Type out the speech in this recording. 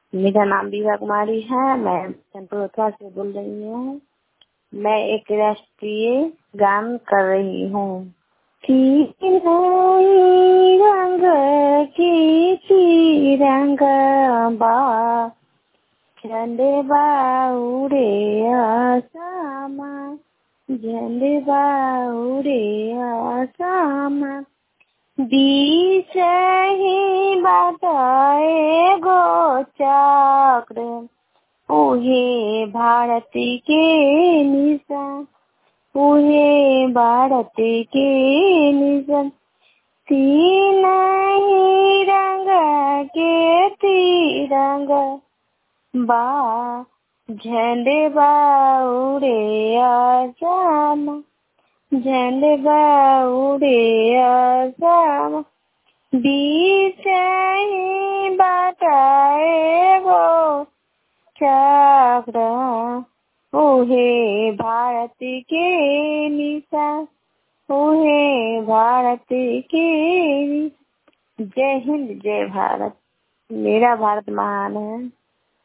मेरा नाम विभा कुमारी है मैं चंद्रोत्वा से बोल रही हूँ मैं एक राष्ट्रीय गान कर रही हूँ की रंग की तिरंग बा झंडे बाउरे आसामा झंडे बाउरे आसामा बीच ही बताए गो चक्र उहे भारत के निशान उहे भारत के निशान तीन ही रंग के तिरंग बा झंडे बाउरे आसामा झंडे बाउरे आसामा बीच ही बताए गो चक्र ओहे भारत के निशान ओहे भारत के जय हिंद जय भारत मेरा भारत महान है